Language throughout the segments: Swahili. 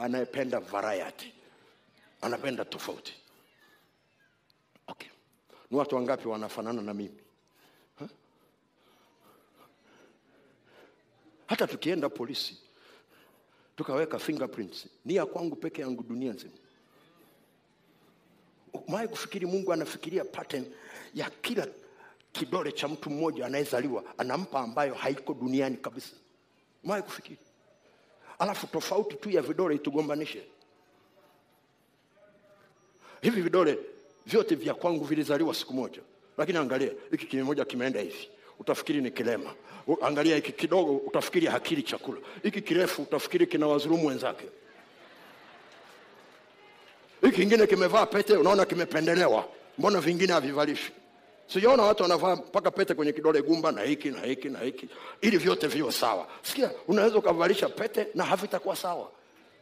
anayependa variety anapenda tofauti okay ni watu wangapi wanafanana na mimi Ha? hata tukienda polisi tukaweka fingerprints ni ya kwangu peke yangu dunia nzima umewahi kufikiri mungu anafikiria pattern ya kila kidole cha mtu mmoja anayezaliwa anampa ambayo haiko duniani kabisa umewahi kufikiri alafu tofauti tu ya vidole itugombanishe hivi vidole vyote vya kwangu vilizaliwa siku moja lakini angalia hiki kimoja kimeenda hivi utafikiri ni kilema U- angalia hiki kidogo utafikiri hakili chakula hiki kirefu utafikiri kina wazurumu wenzake hiki kingine kimevaa pete unaona kimependelewa mbona vingine havivalishwi sijaona watu wanavaa mpaka pete kwenye kidole gumba na hiki na hiki na hiki ili vyote viwe sawa sikia unaweza ukavalisha pete na havitakuwa sawa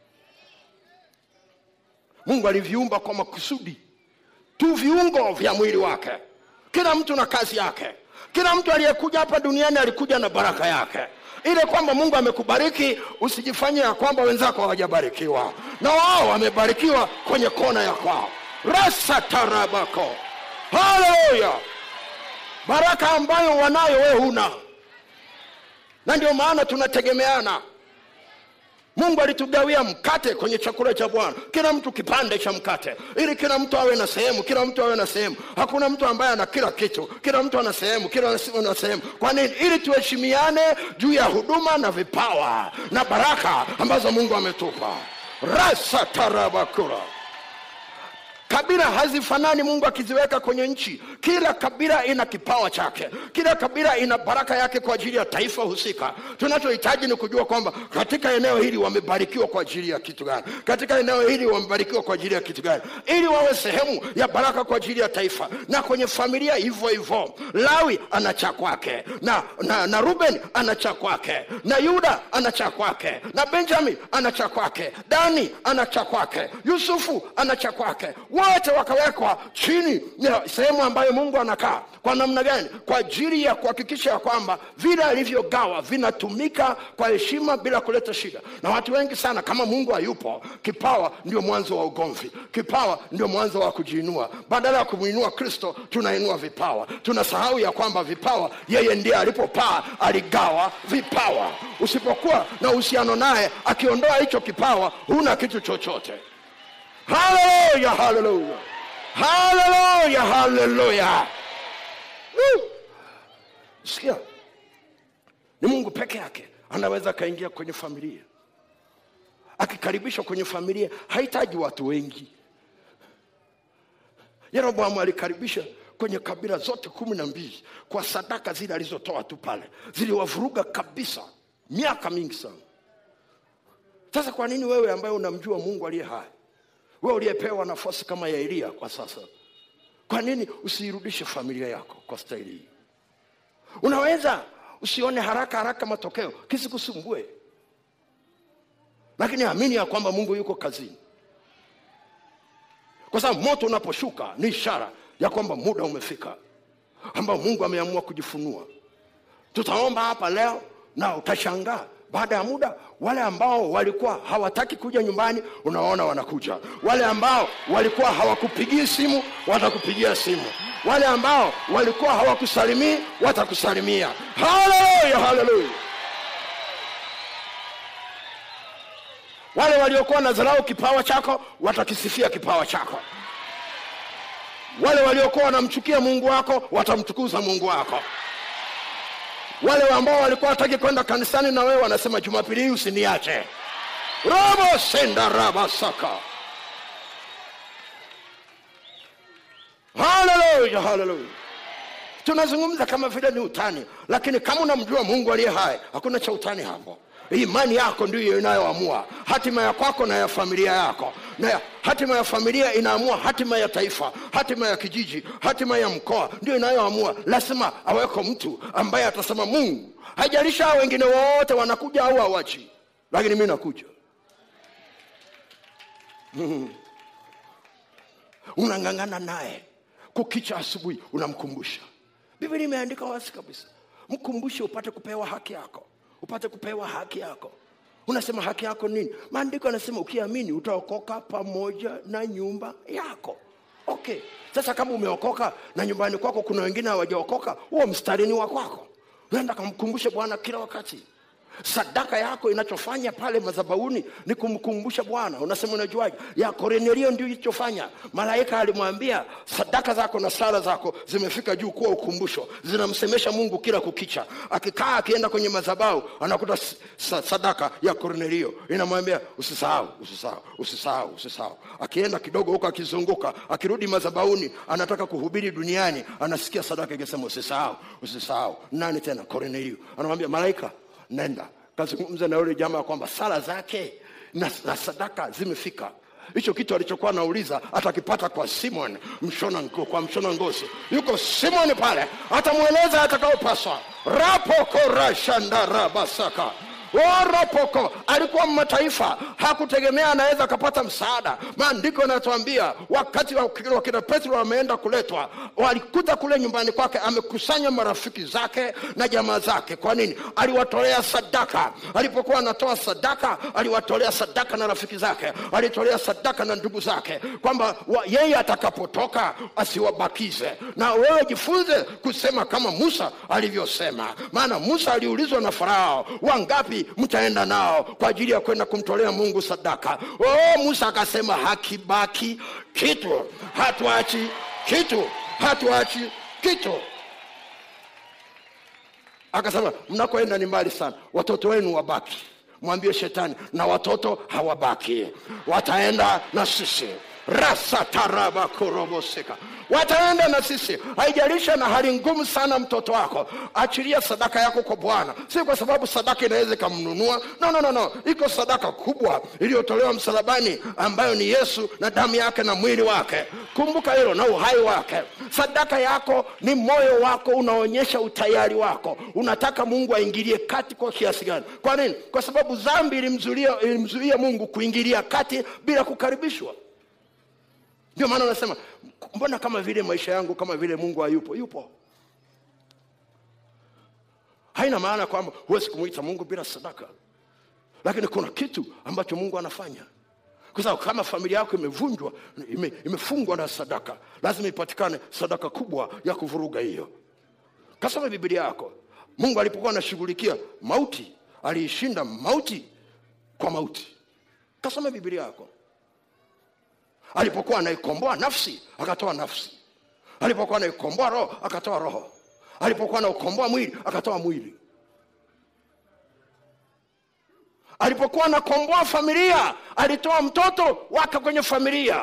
mungu aliviumba kwa makusudi tu viungo vya mwili wake kila mtu na kazi yake kila mtu aliyekuja hapa duniani alikuja na baraka yake ile kwamba mungu amekubariki usijifanye ya kwamba wenzako hawajabarikiwa na wao wamebarikiwa kwenye kona ya kwao rasa tarabako haleluya baraka ambayo wanayo we huna na ndio maana tunategemeana mungu alitugawia mkate kwenye chakula cha bwana kila mtu kipande cha mkate ili kila mtu awe na sehemu kila mtu awe na sehemu hakuna mtu ambaye ana kila kitu kila mtu ana sehemu kila mtu ana sehemu kwa nini ili tuheshimiane juu ya huduma na vipawa na baraka ambazo mungu ametupa rasa tarabakura kabila hazifanani mungu akiziweka kwenye nchi kila kabila ina kipawa chake kila kabila ina baraka yake kwa ajili ya taifa husika tunachohitaji ni kujua kwamba katika eneo hili wamebarikiwa kwa ajili ya kitu gani katika eneo hili wamebarikiwa kwa ajili ya kitu gani ili wawe sehemu ya baraka kwa ajili ya taifa na kwenye familia hivyo hivyo lawi ana cha kwake na, na, na ruben ana cha kwake na yuda ana cha kwake na benjamin ana cha kwake dani ana cha kwake yusufu ana cha kwake wote wakawekwa chini ya sehemu ambayo mungu anakaa kwa namna gani kwa ajili ya kuhakikisha ya kwamba vile alivyogawa vinatumika kwa heshima bila kuleta shida na watu wengi sana kama mungu hayupo kipawa ndio mwanzo wa ugomvi kipawa ndio mwanzo wa kujiinua badala ya kumwinua kristo tunainua vipawa tunasahau ya kwamba vipawa yeye ndiye alipopaa aligawa vipawa usipokuwa na uhusiano naye akiondoa hicho kipawa huna kitu chochote haleluya haleluya haleluya haleluya Woo! sikia ni mungu peke yake anaweza akaingia kwenye familia akikaribishwa kwenye familia hahitaji watu wengi yeroboamu alikaribisha kwenye kabila zote kumi na mbili kwa sadaka zile alizotoa tu pale ziliwavuruga kabisa miaka mingi sana sasa kwa nini wewe ambaye unamjua mungu aliye hai wewe uliyepewa nafasi kama ya eliya kwa sasa kwa nini usiirudishe familia yako kwa staili hii unaweza usione haraka haraka matokeo kisikusumbue lakini amini ya kwamba mungu yuko kazini kwa sababu moto unaposhuka ni ishara ya kwamba muda umefika ambao mungu ameamua kujifunua tutaomba hapa leo na utashangaa baada ya muda wale ambao walikuwa hawataki kuja nyumbani unaona wanakuja wale ambao walikuwa hawakupigii simu watakupigia simu wale ambao walikuwa hawakusalimii watakusalimia haleluya haleluya wale waliokuwa na dharau kipawa chako watakisifia kipawa chako wale waliokuwa wanamchukia mungu wako watamtukuza mungu wako wale ambao walikuwa wataki kwenda kanisani na wewe wanasema jumapili hii usiniache robo senda rabasaka haleluya haleluya tunazungumza kama vile ni utani lakini kama unamjua mungu aliye hai hakuna cha utani hapo imani yako ndiyo inayoamua hatima ya kwako na ya familia yako na ya- hatima ya familia inaamua hatima ya taifa hatima ya kijiji hatima ya mkoa ndio inayoamua lazima aweko mtu ambaye atasema mungu haijalisha hao wengine wote wanakuja au hawachi lakini mi nakuja unang'ang'ana naye kukicha asubuhi unamkumbusha biblia imeandika wazi kabisa mkumbushe upate kupewa haki yako upate kupewa haki yako unasema haki yako nini maandiko yanasema ukiamini utaokoka pamoja na nyumba yako okay sasa kama umeokoka na nyumbani kwako kuna wengine hawajaokoka huo mstarini wa kwako unaenda kamkumbushe bwana kila wakati sadaka yako inachofanya pale madhabauni ni kumkumbusha bwana unasema unajuaje ya kornelio ndio ilichofanya malaika alimwambia sadaka zako na sala zako zimefika juu kuwa ukumbusho zinamsemesha mungu kila kukicha akikaa akienda kwenye madhabau anakuta s- sa- sadaka ya kornelio inamwambia usisahau usisahau usisahau usisahau akienda kidogo huko akizunguka akirudi madhabauni anataka kuhubiri duniani anasikia sadaka ikisema usisahau usisahau nani tena kornelio anamwambia malaika nenda kazungumza na yule jamaa kwamba sala zake na, na sadaka zimefika hicho kitu alichokuwa anauliza atakipata kwa simon mshona ngo, kwa mshona ngozi yuko simon pale atamweleza atakaopaswa rapokorashandarabasaka orapoko alikuwa mataifa hakutegemea anaweza akapata msaada maandiko yanatuambia wakati wa- wakina petro wameenda kuletwa walikuta kule nyumbani kwake amekusanya marafiki zake na jamaa zake kwa nini aliwatolea sadaka alipokuwa anatoa sadaka aliwatolea sadaka na rafiki zake alitolea sadaka na ndugu zake kwamba wa- yeye atakapotoka asiwabakize na wewe jifunze kusema kama musa alivyosema maana musa aliulizwa na farao wangapi mtaenda nao kwa ajili ya kwenda kumtolea mungu sadaka oh, musa akasema hakibaki kitu hatuachi kitu hatuachi kitu akasema mnakoenda ni mbali sana watoto wenu wabaki mwambie shetani na watoto hawabaki wataenda na sisi rasatarabakorobosika wataenda na sisi haijalisha na hali ngumu sana mtoto wako achilia sadaka yako kwa bwana si kwa sababu sadaka inaweza ikamnunua no, no, no, no. iko sadaka kubwa iliyotolewa msalabani ambayo ni yesu na damu yake na mwili wake kumbuka hilo na uhai wake sadaka yako ni moyo wako unaonyesha utayari wako unataka mungu aingilie kati kwa kiasi gani kwa nini kwa sababu dhambi ilimzuia ilimzuia mungu kuingilia kati bila kukaribishwa ndio maana unasema mbona kama vile maisha yangu kama vile mungu hayupo yupo haina maana kwamba huwezi kumwita mungu bila sadaka lakini kuna kitu ambacho mungu anafanya kwa sababu kama familia yako imevunjwa ime, imefungwa na sadaka lazima ipatikane sadaka kubwa ya kuvuruga hiyo kasoma bibilia yako mungu alipokuwa anashughulikia mauti aliishinda mauti kwa mauti kasoma bibilia yako alipokuwa anaikomboa nafsi akatoa nafsi alipokuwa anaikomboa roho akatoa roho alipokuwa anaukomboa mwili akatoa mwili alipokuwa anakomboa familia alitoa mtoto wake kwenye familia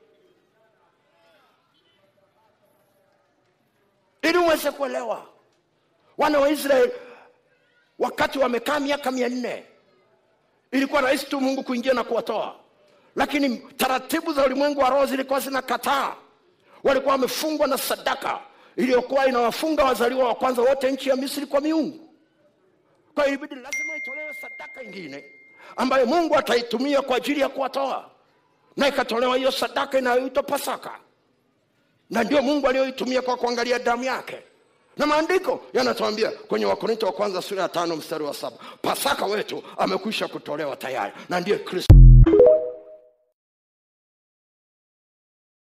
ili uweze kuelewa wana wa israeli wakati wamekaa miaka mia nne ilikuwa rahisi tu mungu kuingia na kuwatoa lakini taratibu za ulimwengu wa roho zilikuwa zinakataa walikuwa wamefungwa na sadaka iliyokuwa inawafunga wazaliwa wa kwanza wote nchi ya misri kwa miungu kwa hiyo ilibidi lazima itolewe sadaka ingine ambayo mungu ataitumia kwa ajili ya kuwatoa na ikatolewa hiyo sadaka inayoitwa pasaka na ndio mungu aliyoitumia kwa kuangalia damu yake na maandiko yanatuambia kwenye wakorinto wa kwanza sura ya tano mstari wa saba pasaka wetu amekwisha kutolewa tayari na ndiye kristo